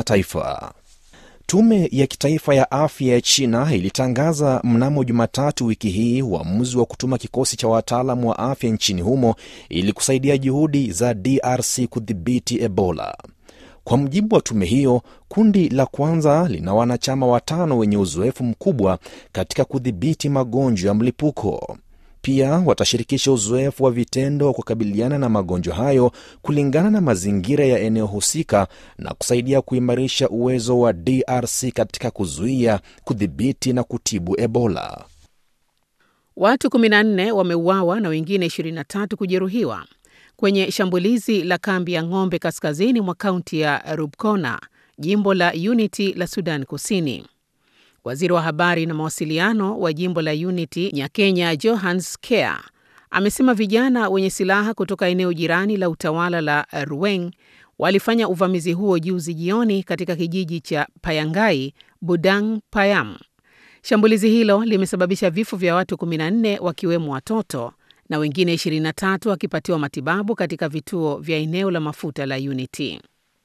Mataifa. Tume ya kitaifa ya afya ya China ilitangaza mnamo Jumatatu wiki hii uamuzi wa kutuma kikosi cha wataalamu wa afya nchini humo ili kusaidia juhudi za DRC kudhibiti Ebola. Kwa mujibu wa tume hiyo, kundi la kwanza lina wanachama watano wenye uzoefu mkubwa katika kudhibiti magonjwa ya mlipuko. Pia watashirikisha uzoefu wa vitendo wa kukabiliana na magonjwa hayo kulingana na mazingira ya eneo husika na kusaidia kuimarisha uwezo wa DRC katika kuzuia, kudhibiti na kutibu Ebola. Watu 14 wameuawa na wengine 23 kujeruhiwa kwenye shambulizi la kambi ya ng'ombe kaskazini mwa kaunti ya Rubkona, jimbo la Unity la Sudan Kusini. Waziri wa habari na mawasiliano wa jimbo la Unity Nyakenya Johans Kea amesema vijana wenye silaha kutoka eneo jirani la utawala la Ruweng walifanya uvamizi huo juzi jioni katika kijiji cha Payangai, Budang Payam. Shambulizi hilo limesababisha vifo vya watu 14 wakiwemo watoto na wengine 23 wakipatiwa matibabu katika vituo vya eneo la mafuta la Unity.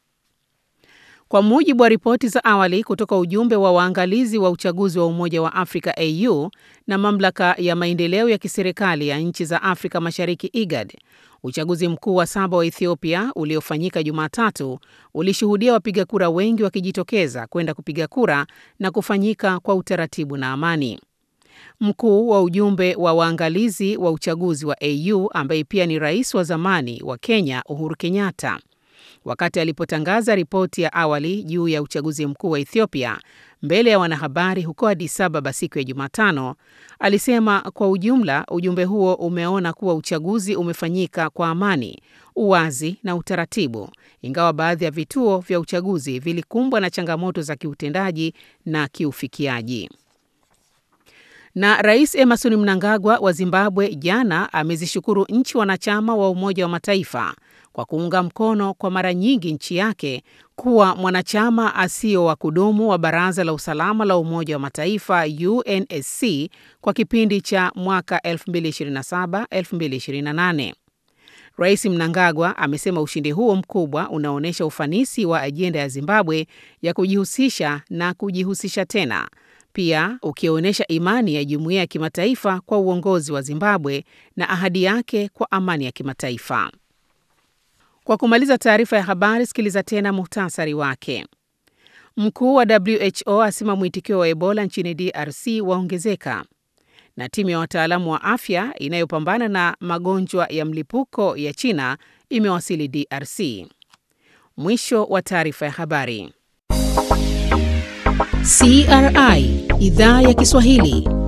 Kwa mujibu wa ripoti za awali kutoka ujumbe wa waangalizi wa uchaguzi wa Umoja wa Afrika AU na mamlaka ya maendeleo ya kiserikali ya nchi za Afrika Mashariki IGAD, uchaguzi mkuu wa saba wa Ethiopia uliofanyika Jumatatu ulishuhudia wapiga kura wengi wakijitokeza kwenda kupiga kura na kufanyika kwa utaratibu na amani. Mkuu wa ujumbe wa waangalizi wa uchaguzi wa AU ambaye pia ni rais wa zamani wa Kenya Uhuru Kenyatta wakati alipotangaza ripoti ya awali juu ya uchaguzi mkuu wa Ethiopia mbele ya wanahabari huko Addis Ababa siku ya Jumatano, alisema kwa ujumla ujumbe huo umeona kuwa uchaguzi umefanyika kwa amani, uwazi na utaratibu, ingawa baadhi ya vituo vya uchaguzi vilikumbwa na changamoto za kiutendaji na kiufikiaji. Na Rais Emerson Mnangagwa wa Zimbabwe jana amezishukuru nchi wanachama wa Umoja wa Mataifa kwa kuunga mkono kwa mara nyingi nchi yake kuwa mwanachama asio wa kudumu wa Baraza la Usalama la Umoja wa Mataifa UNSC kwa kipindi cha mwaka 2027-2028. Rais Mnangagwa amesema ushindi huo mkubwa unaonyesha ufanisi wa ajenda ya Zimbabwe ya kujihusisha na kujihusisha tena pia ukionyesha imani ya jumuiya ya kimataifa kwa uongozi wa Zimbabwe na ahadi yake kwa amani ya kimataifa. Kwa kumaliza taarifa ya habari, sikiliza tena muhtasari wake. Mkuu wa WHO asema mwitikio wa Ebola nchini DRC waongezeka, na timu ya wataalamu wa afya inayopambana na magonjwa ya mlipuko ya China imewasili DRC. Mwisho wa taarifa ya habari. CRI Idhaa ya Kiswahili